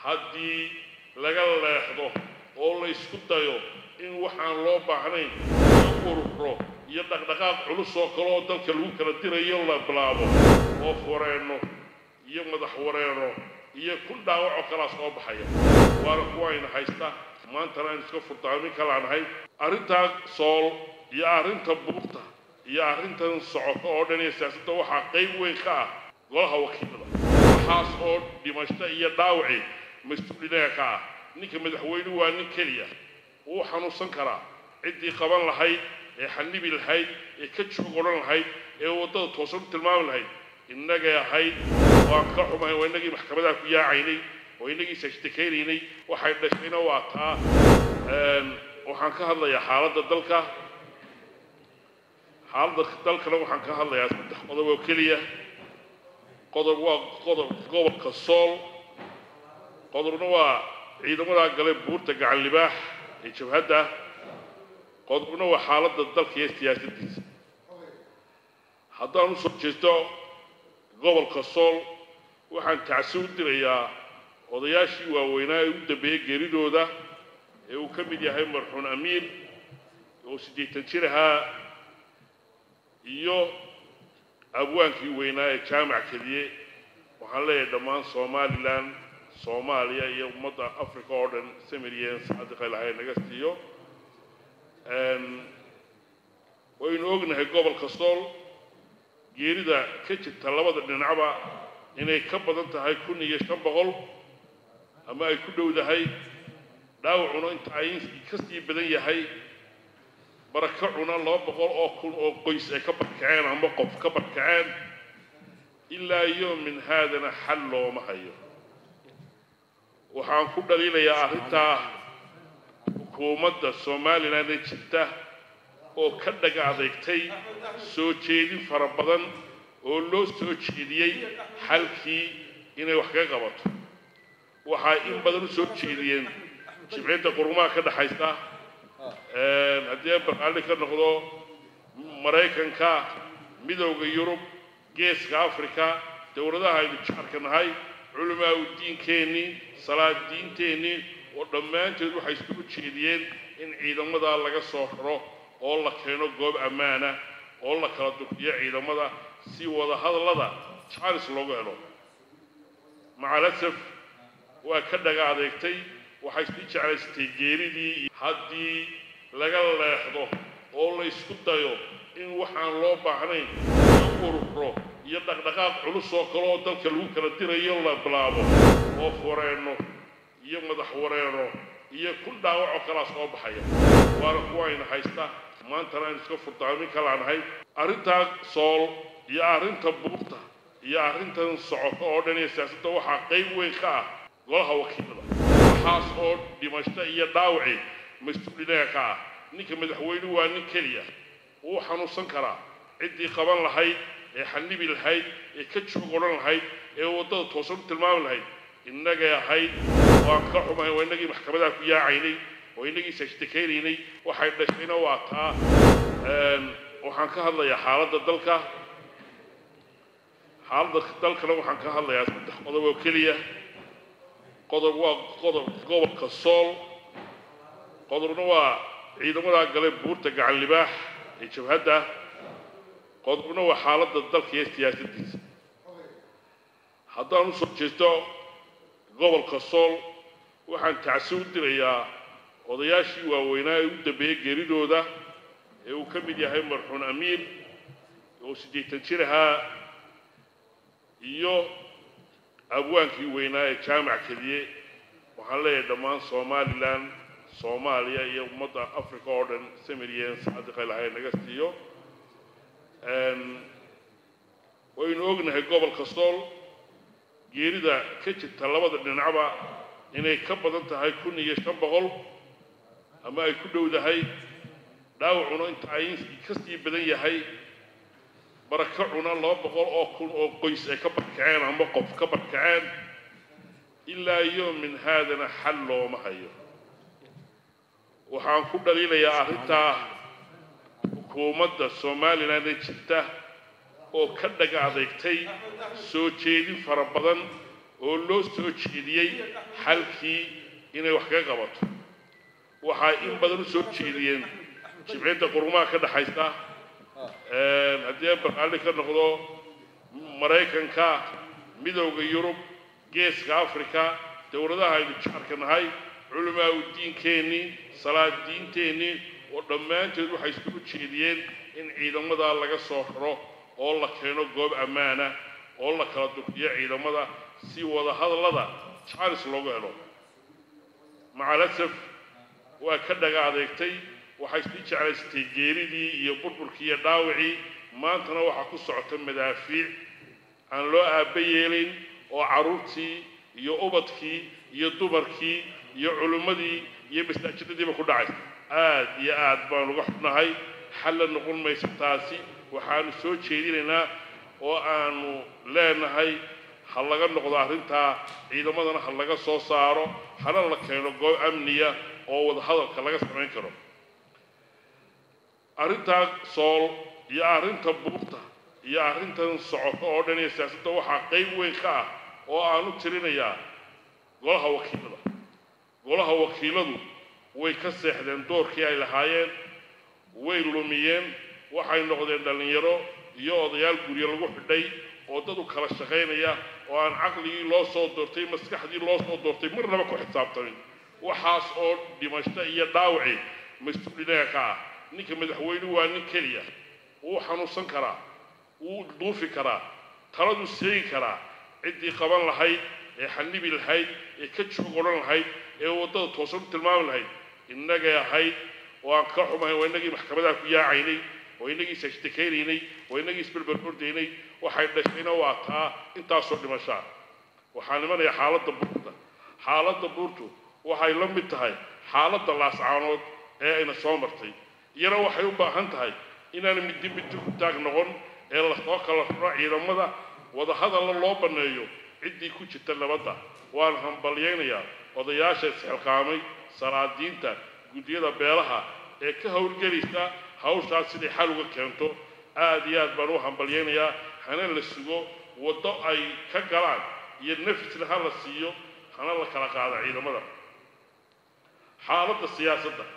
haddii laga leexdo oo la isku dayo in waxaan loo baahnayn iyo ururo iyo dhaqdhaqaaq culus oo kale oo dalka lagu kala dirayo la bilaabo oo fureenno iyo madax wareeno iyo kun dhaawac oo kalaa soo baxaya waana kuwayna haysta maantana aynu iska furdaamin kalaanahay arrintaa sool iyo arrinta buurta iyo arrintan socoto oo dhan iyo siyaasadda waxaa qayb weyn ka ah golaha wakiilada waxaas oo dhimasho iyo dhaawaci mas-uulinaga ka ah ninka madaxweynuhu waa nin keliya wuu xanuunsan karaa ciddii qaban lahayd ee xanibi lahayd ee ka joog odhan lahayd ee waddada toosan u tilmaami lahayd innagay ahayd waan ka xumahay waa innagii maxkamadaha ku yaacaynay oo innagii sashtakaynaynay waxay dhashayna waa taa waxaan ka hadlayaa xaaladda dalka xaaladda dalkana waxaan ka hadlayaa saddex qodob oo keliya qodob waa qodob gobolka sool qodobna waa ciidamadaa gale buurta gacan libaax ee jabhadda qodobna waa xaaladda dalka iyo siyaasaddiisa haddaan usoo jeesto gobolka sool waxaan tacsi u dirayaa odayaashii waaweynaa ee u dambeeyey geeridooda ee uu ka mid yahay marxuun amiir oo siddeetan jir ahaa iyo abwaankii weynaa ee jaamac keliye waxaan leeyahay dhammaan somalilan soomaaliya iyo ummadda africa oo dhan samiryen saadiqa ilahay naga siiyo waynu ognahay gobolka sool geerida ka jirta labada dhinacba inay ka badan tahay kun iyo shan boqol ama ay ku dhowdahay dhaawacuna inta ay ka sii badan yahay barakacuna laba boqol oo kun oo qoys ay ka barkaceen ama qof ka barkaceen ilaa yoomin haadana xal looma hayo waxaan ku dhaliilayaa arrintaa xukuumadda somalilan ee jirta oo ka dhaga adeegtay soo jeedin fara badan oo loo soo jeediyey xalkii inay wax kaga qabato waxay in badan u soo jeediyeen jimciyadda qurumaha ka dhexaysa haddii barqaalli ka noqdo maraykanka midowda yurub geeska africa dowladaha aynu jaarka nahay culamaa u diinkeennii salaad diinteennii oo dhammaanteed waxay isugu jeediyeen in ciidamadaa laga soo raro oo la keeno goob ammaana oo la kala dukiyo ciidamada si wada hadallada jaanis loogu helo macalasaf waa ka dhaga adeegtay waxay sii jeclaysatay geeridii haddii laga leexdo oo la isku dayo in waxaan loo baahnayn iyo ururo iyo dhaqdhaqaaq culus oo kale oo dalka lagu kala dirayo la bilaabo oo fureenno iyo madax wareeno iyo kun dhaawac oo kalaa soo baxaya waana kuwayna haysta maantana aynu iska furdaamin kalaanahay arrintaa sool iyo arrinta buurta iyo arrintan socoto oo dhan iyo siyaasadda waxaa qayb weyn ka ah golaha wakiilada waxaas oo dhimasho iyo dhaawaci mas-uulinaga ka ah ninka madaxweynuhu waa nin keliya wuu xanuunsan karaa ciddii qaban lahayd ee xanibi lahayd ee ka joog odhan lahayd ee waddada toosan u tilmaami lahayd innagay ahayd waan ka xumahay waa innagii maxkamadaha ku yaacaynay oo innagii sashtakaynaynay waxay dhashayna waa taa waxaan ka hadlayaa xaaladda dalka xaaladda dalkana waxaan ka hadlayaa saddex qodob oo keliya qodob waa qodob gobolka sool qodobna waa ciidamadaa gale buurta gacan libaax ee jabhadda qodobna waa xaaladda dalka iyo siyaasaddiisa haddaan usoo jeesto gobolka sool waxaan tacsi u dirayaa odayaashii waaweynaa ee u dambeeyey geeridooda ee uu ka mid yahay marxuun amiir oo siddeetan jir ahaa iyo abwaankii weynaa ee jaamac keliye waxaan leeyahay dhammaan somalilan soomaaliya iyo ummadda africa oo dhan samiryen saadiqa ilahay naga siiyo waynu ognahay gobolka sool geerida ka jirta labada dhinacba inay ka badan tahay kun iyo shan boqol ama ay ku dhowdahay dhaawacuna inta ay ka sii badan yahay barakacuna laba boqol oo kun oo qoys ay ka barkaceen ama qof ka barkaceen ilaa yoomin haadana xal looma hayo waxaan ku dhaliilayaa arrintaa xukuumadda somalilan ee jirta oo ka dhaga adeegtay soo jeedin fara badan oo loo soo jeediyey xalkii inay wax kaga qabato waxay in badan u soo jeediyeen jimciyadda qurumaha ka dhexaysa haddii baraalli ka noqdo maraykanka midowda yurub geeska africa dowladaha aynu jaarka nahay culamaa u diinkeennii salaad diinteennii oo dhammaanteed waxay isugu jeediyeen in ciidamada laga soo raro oo la keeno goob ammaana oo la kala durkiyo ciidamada si wadahadallada jaalis loogu helo macalasaf waa ka dhaga adeegtay waxay sii jeclaysatay geeridii iyo burburkii iyo dhaawacii maantana waxaa ku socota madaafiic aan loo aabba yeelayn oo carruurtii iyo ubadkii iyo dumarkii iyo culimmadii iyo masaajidadiiba ku dhacay aad iyo aad baan uga xubnahay xalla noqon mayso taasi waxaanu soo jeedinaynaa oo aanu leenahay ha laga noqdo arrintaa ciidamadana ha laga soo saaro hana la keeno goob amniya oo wadahadalka laga samayn karo arrintaa sool iyo arrinta buurta iyo arrintan socoto oo dhan iyo siyaasadda waxaa qayb weyn ka ah oo aan u tirinayaa golaha wakiilada golaha wakiiladu way ka seexdeen doorkii ay lahaayeen way lumiyeen waxay noqdeen dhallinyaro iyo odayaal guryo lagu xidhay oo dad u kala shaqaynaya oo aan caqligii loo soo doortay maskaxdii loo soo doortay marnaba ku xisaabtamin waxaas oo dhimasho iyo dhaawaci mas-uulinaga ka ah ninka madaxweynuhu waa nin keliya wuu xanuunsan karaa wuu duufi karaa taladuu seegi karaa ciddii qaban lahayd ee xanibi lahayd ee ka joog odhan lahayd ee waddada toosan u tilmaami lahayd innagay ahayd oo aan ka xumahay waa innagii maxkamadaha ku yaacaynay oo innagii isashtakaynay oo innagii isberber ordaynay waxay dhashayna waa taa intaasoo dhimashaa waxaa nimanaya xaaladda buurta xaaladda buurtu waxay la mid tahay xaaladda laascaanood ee ayna soo martay iyana waxay u baahan tahay inaan middi middi ku taag noqon ee lasoo kala raro ciidamada wadahadalla loo banneeyo ciddii ku jirta nabadda waan hambalyaynayaa odayaasha isxilqaamay salaadiinta guddiyada beelaha ee ka howlgelaysa hawshaas siday xal uga keento aad iyo aad baan u hambalyaynayaa hana la sugo waddo ay ka galaan iyo nafisna ha la siiyo hana la kala qaado ciidamada xaaladda siyaasadda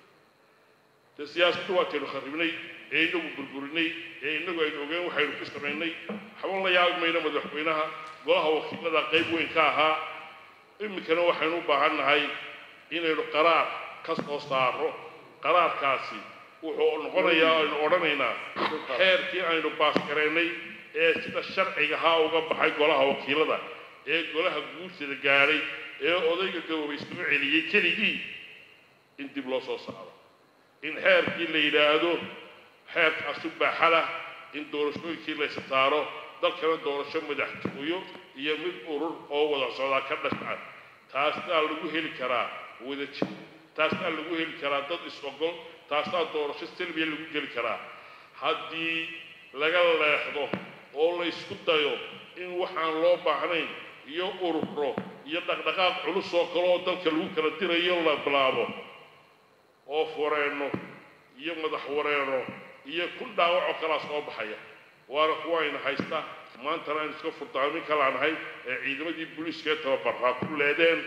dee siyaasaddu waataynu kharribnay ee inagu burburinay ee inagu aynu ogeen waxaynu ku samaynay waxba la yaabi mayno madaxweynaha golaha wakiilada qayb weyn ka ahaa iminkana waxaynu u baahan nahay inaynu qaraar ka soo saaro qaraarkaasi wuxuu noqonayaa aynu odhanaynaa xeerkii aynu baasgareynay ee sida sharcigahaa uga baxay golaha wakiilada ee golaha guursida gaadhay ee odayga gaboobay soo celiyey keligii in dib loo soo saaro in xeerkii la yidhaahdo xeerkaasu baaxalah in doorashooyinkii laysa saaro dalkana doorasho madaxtooyo iyo mid urur oo wada socdaa ka dhasha taasnaa lagu heli karaa wadajir taasnaa lagu heli karaa dad is-ogol taasnaa doorasho selbiya lagu geli karaa haddii laga leexdo oo la ysku dayo in waxaan loo baahnayn iyo ururo iyo dhaqdhaqaaq culus oo kale oo dalka lagu kala dirayo la bilaabo oo fureenno iyo madax wareeno iyo kun dhaawacoo kalaa soo baxaya waana kuwaayna haysta maantana aynu iska furdaamin kalaanahay ee ciidamadii booliiska ee tababarraa ku leedeen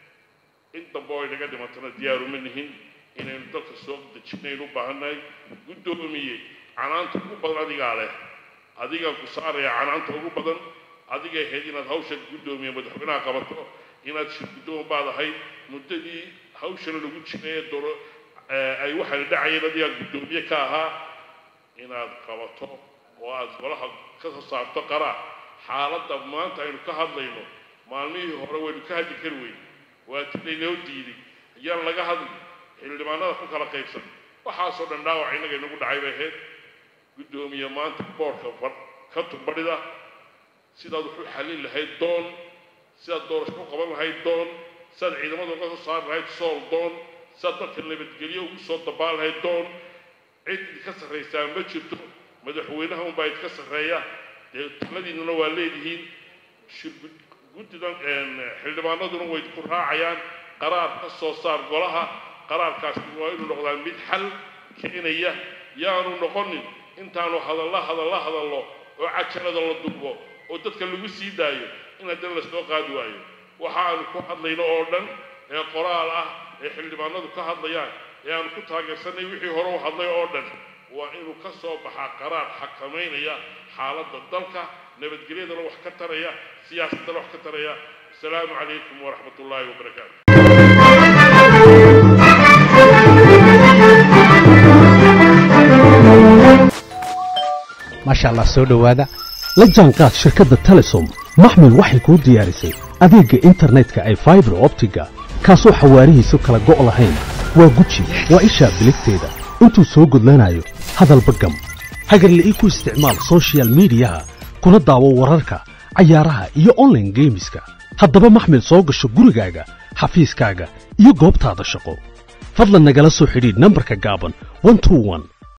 in dambe oo aynaga dhimantana diyaaruma nihin inaynu dalka soo dejinaynu u baahannahay guddoomiye canaanta ugu badan adigaa leh adigaan ku saaraya canaanta ugu badan adigay ahayd inaad hawsha guddoomiye madaxweynaha qabato inaad shir guddoon baad ahayd muddadii hawshana lagu jiray ee dooro ay waxaana dhacayeen adigaa guddoomiye ka ahaa inaad qabato oo aad golaha ka soo saarto qaraa xaaladda maanta aynu ka hadlayno maalmihii hore waynu ka hadli kari weyn waa tilaynoo diiday ayaan laga hadli xildhibaanada ku kala qaybsan waxaasoo dhan dhaawac innaga inagu dhacay bay ahayd guddoomiye maanta boorka ka tumbadhida sidaad wax u xallin lahayd doon sidaad doorasho u qaban lahayd doon sidaad ciidamada uga soo saari lahayd sool doon sidaad dalka nabadgelyo ugu soo dabaan lahayd doon cid idinka sarraysaa ma jirto madaxweynaha unbaa idinka sarreeya dee taladiinnana waa leedihiin shir guddidan xildhibaanaduna way idinku raacayaan qaraar ka soo saar golaha qaraarkaasi waa inuu noqdaa mid xal keenaya yaanu noqonin intaanu hadalla hadalla hadallo oo cajalada la duubo oo dadka lagu sii daayo in haddana lasoo qaadi waayo waxa aanu ku hadlayno oo dhan ee qoraal ah ee xildhibaanadu ka hadlayaan ee aanu ku taageersanay wixii hore u hadlay oo dhan waa inuu ka soo baxaa qaraar xakamaynaya xaaladda dalka nabadgelyadana wax ka taraya siyaasaddana wax ka taraya asalaamu calaykum waraxmat ullaahi wabarakaatu maasha allah soo dhowaada la jaanqaad shirkadda telesom maxmil waxay kuu diyaarisay adeegga internetka ay faibar optiga kaasoo xawaarihiisu kala go' lahayn waa guji waa ishaa biligteeda intuu soo gudlanayo hadalba gam hagarle ii ku isticmaal sochial midiyaha kuna daawo wararka cayaaraha iyo onlaine geemiska haddaba maxmil soo gasho gurigaaga xafiiskaaga iyo goobtaada shaqo fadlan nagala soo xidhiidh nambarka gaaban